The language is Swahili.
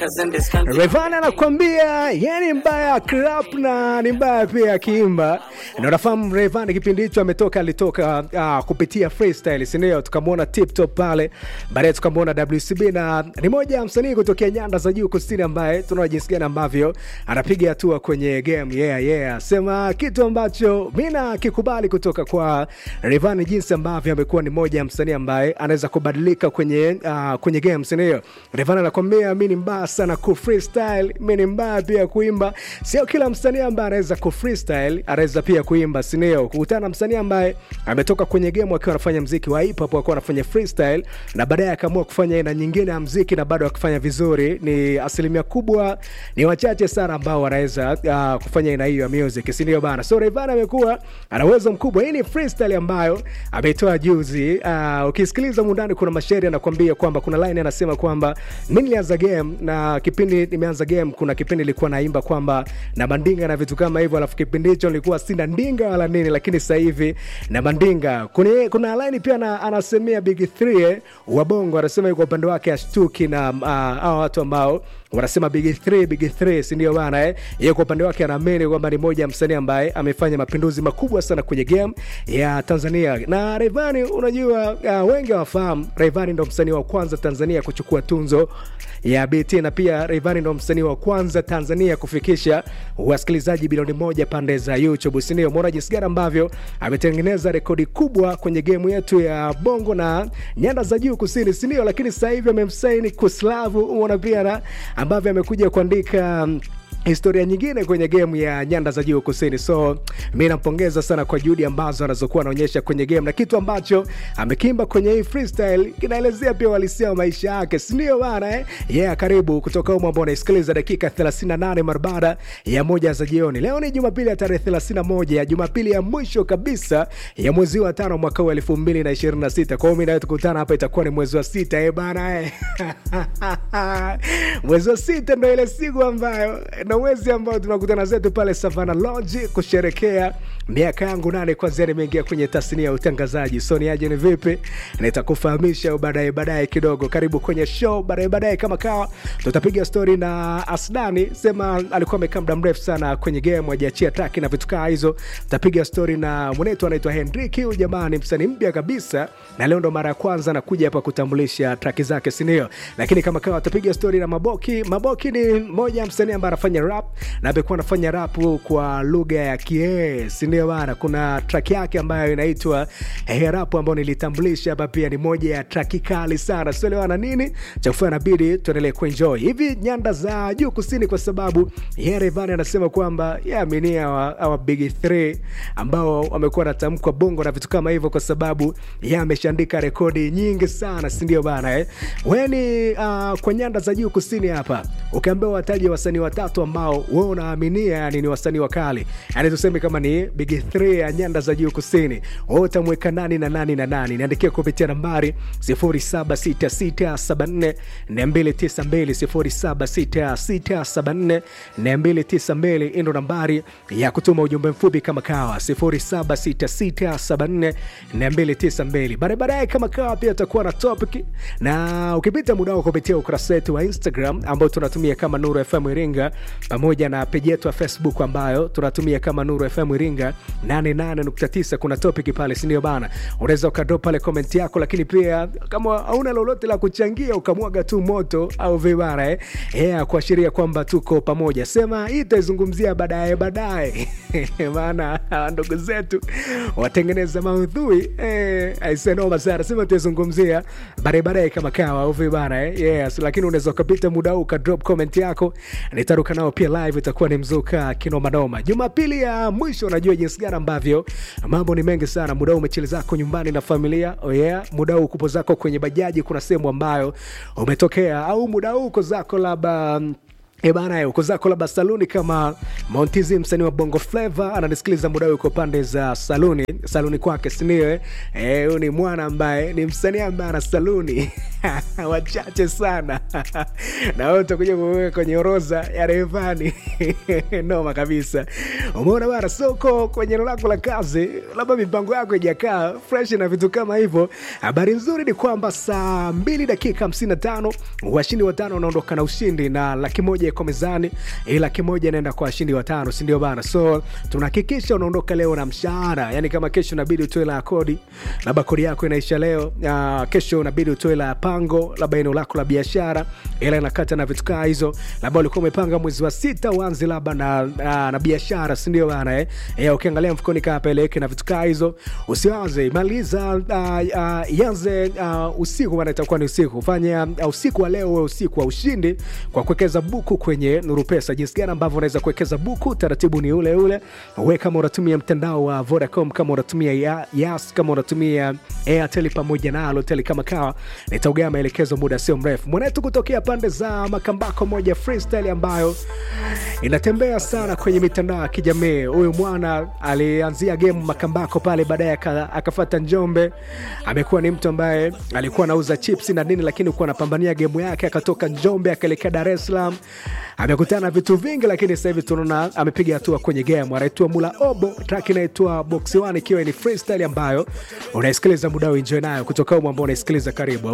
Rayvanny anakuambia yeye ni mbaya crap na ni mbaya pia akiimba. Na unafahamu Rayvanny kipindi hicho ametoka alitoka uh, kupitia freestyle, si ndio? Tukamwona Tip Top pale, baadaye tukamwona WCB na ni moja ya msanii kutokea nyanda za juu kusini ambaye tunaona jinsi gani ambavyo anapiga hatua kwenye game. Yeah, yeah. Sema kitu ambacho mimi nakikubali kutoka kwa Rayvanny jinsi ambavyo amekuwa ni moja ya msanii ambaye anaweza kubadilika kwenye uh, kwenye game, si ndio? Rayvanny anakuambia mimi ni mbaya sana ku freestyle, mimi ni mbaya pia kuimba. Sio kila msanii ambaye anaweza ku freestyle anaweza pia kuimba, si ndio? Kukutana na msanii ambaye ametoka kwenye game akiwa anafanya mziki wa hip hop, akiwa anafanya freestyle na baadaye akaamua kufanya aina nyingine ya mziki na bado akifanya vizuri, ni asilimia kubwa, ni wachache sana ambao wanaweza uh, kufanya aina hiyo ya music, si ndio bana? So Rayvanny amekuwa ana uwezo mkubwa. Hii ni freestyle ambayo ameitoa juzi. Uh, ukisikiliza mundani, kuna mashairi anakuambia kwamba kuna line anasema kwamba mimi nilianza game na kipindi nimeanza game, kuna kipindi nilikuwa naimba kwamba na mandinga na vitu kama hivyo, alafu kipindi hicho nilikuwa sina ndinga wala nini, lakini sasa hivi na mandinga. Kuna, kuna line pia na, anasemea Big 3 eh, wa Bongo anasema yuko upande wake ashtuki na uh, hao watu ambao wanasema big 3 big 3 si ndio bana eh? Yeye kwa upande wake anaamini kwamba ni moja ya msanii ambaye amefanya mapinduzi makubwa sana kwenye game ya Tanzania. Na Rayvanny, unajua uh, wengi hawafahamu Rayvanny ndo msanii wa kwanza Tanzania kuchukua tunzo ya BT na pia Rayvanny ndo msanii wa kwanza Tanzania kufikisha wasikilizaji bilioni moja pande za YouTube, si ndio? Umeona jinsi gani ambavyo ametengeneza rekodi kubwa kwenye game yetu ya Bongo na nyanda za juu kusini, si ndio? Lakini sasa hivi amemsaini Kuslavu, umeona pia na ambavyo amekuja kuandika um, historia nyingine kwenye game ya nyanda za juu kusini. So mi nampongeza sana kwa juhudi ambazo anazokuwa anaonyesha kwenye game na kitu ambacho amekimba kwenye hii freestyle kinaelezea pia uhalisia wa maisha yake, si ndio bana eh? Yeah, karibu kutoka humo ambao unaisikiliza dakika 38 mara baada ya moja za jioni. Leo ni Jumapili ya tarehe 31 ya Jumapili ya mwisho kabisa ya mwezi wa tano mwaka wa 2026. Kwa hiyo mimi nawe tukutana hapa itakuwa ni mwezi wa sita eh bana eh. mwezi wa sita ndo ile siku ambayo na mwezi ambao tunakutana zetu pale Savana Lodge kusherekea miaka yangu nane kwanzia nimeingia kwenye tasnia ya utangazaji. So ni aje, ni vipi? Nitakufahamisha baadaye baadaye kidogo. Karibu kwenye show baadaye baadaye, kama kawa tutapiga story na Asdani, sema alikuwa amekaa muda mrefu sana kwenye game, hajaachia taki na vitu kaa hizo. Tutapiga story na mwenetu anaitwa Hendrik, huyu jamaa ni msanii mpya kabisa, na leo ndo mara ya kwanza anakuja hapa kutambulisha traki zake, si ndio? Lakini kama kawa tutapiga story na Maboki. Maboki ni mmoja ya msanii ambaye anafanya rap na amekuwa anafanya rap kwa lugha ya Kie, si ndio bana? Kuna track yake ambayo inaitwa hey rap ambayo nilitambulisha hapa, pia ni moja ya track kali sana, sio lewana nini cha kufanya, inabidi tuendelee kuenjoy hivi nyanda za juu kusini, kwa sababu yeye Rayvanny anasema kwamba yaaminia awa big 3 ambao wamekuwa natamkwa bongo na vitu kama hivyo, kwa sababu yeye ameshaandika rekodi nyingi sana, si ndio bana eh? Weni uh, kwa nyanda za juu kusini hapa ukiambiwa wataje wasanii watatu ambao wewe unaaminia yani ni wasanii wakali, yani tuseme kama ni big 3 ya nyanda za juu kusini, wewe utamweka nani na nani na nani? Niandikie kupitia nambari 076674 292 076674 ndo nambari ya kutuma ujumbe mfupi kama kawa 076674 292. Baadaye baadaye kama kawa pia utakuwa na topic, na ukipita muda wako kupitia ukurasa wetu wa Instagram ambao tunatumia kama Nuru FM Iringa pamoja na peji yetu ya Facebook ambayo tunatumia kama Nuru FM Iringa 88.9. Kuna topic pale, si ndio bana? Unaweza ukadrop pale comment yako, lakini pia kama hauna lolote la kuchangia ukamwaga tu moto au vibara eh, yeah, kuashiria kwamba tuko pamoja. Sema hii itaizungumzia baadaye baadaye, maana ndugu zetu watengeneza maudhui eh, aisenoma sana, sema tuizungumzia baadaye baadaye kama kawa au vibara eh, yes, lakini unaweza ukapita muda huu ukadrop comment yako, nitaruka nao pia live, itakuwa ni mzuka kinomanoma. Jumapili ya mwisho, unajua jinsi gani ambavyo mambo ni mengi sana. Muda huu umechili zako nyumbani na familia, oh yeah. Muda huu kupo zako kwenye bajaji, kuna sehemu ambayo umetokea, au muda huu uko zako labda E bana, uko zako labda saluni kama Montizi, msanii wa Bongo Flava ananisikiliza muda huu, uko pande za saluni saluni kwake, sindio? Eh, huyu ni mwana ambaye ni msanii ambaye ana saluni wachache sana na wewe utakuja kuweka kwenye orodha ya Rayvanny noma kabisa. Umeona bana, soko kwenye eneo lako la kazi, labda mipango yako ijakaa fresh na vitu kama hivyo. Habari nzuri ni kwamba saa mbili dakika 55 washindi watano wanaondoka na ushindi na laki moja iko mezani, hii laki moja inaenda kwa washindi watano, si ndio bana? So tunahakikisha unaondoka leo na mshahara, yani kama kesho inabidi utoe la kodi, labda kodi yako inaisha leo, uh, kesho inabidi utoe la pango, labda eneo lako la biashara, ila inakata na vitu kaa hizo, labda ulikuwa umepanga mwezi wa sita uanze labda na, na, na biashara, si ndio bana eh? Eh, ukiangalia mfukoni kaa peleke na vitu kaa hizo, usiwaze maliza, uh, uh, ianze uh, usiku, maana itakuwa ni usiku. Fanya uh, usiku wa leo uwe usiku wa ushindi kwa kuwekeza buku kwenye Nuru Pesa. Jinsi gani ambavyo unaweza kuwekeza buku, taratibu ni ule ule. We kama unatumia mtandao wa Vodacom, kama unatumia ya, Yas, kama unatumia Airtel pamoja na Halotel kama kawa, nitaugea maelekezo muda sio mrefu. Mwanetu kutokea pande za Makambako, moja freestyle ambayo inatembea sana kwenye mitandao ya kijamii. Huyu mwana alianzia game Makambako pale, baadaye akafata Njombe. Amekuwa ni mtu ambaye alikuwa anauza chips na nini, lakini kuwa anapambania game yake, akatoka Njombe akaelekea Dar es Salaam. Amekutana na vitu vingi, lakini sasa hivi tunaona amepiga hatua kwenye game. Anaitwa Mula Obo, track inaitwa Box One, ikiwa ni freestyle ambayo unaisikiliza muda, enjoy nayo kutoka humo ambao unaisikiliza. Karibu.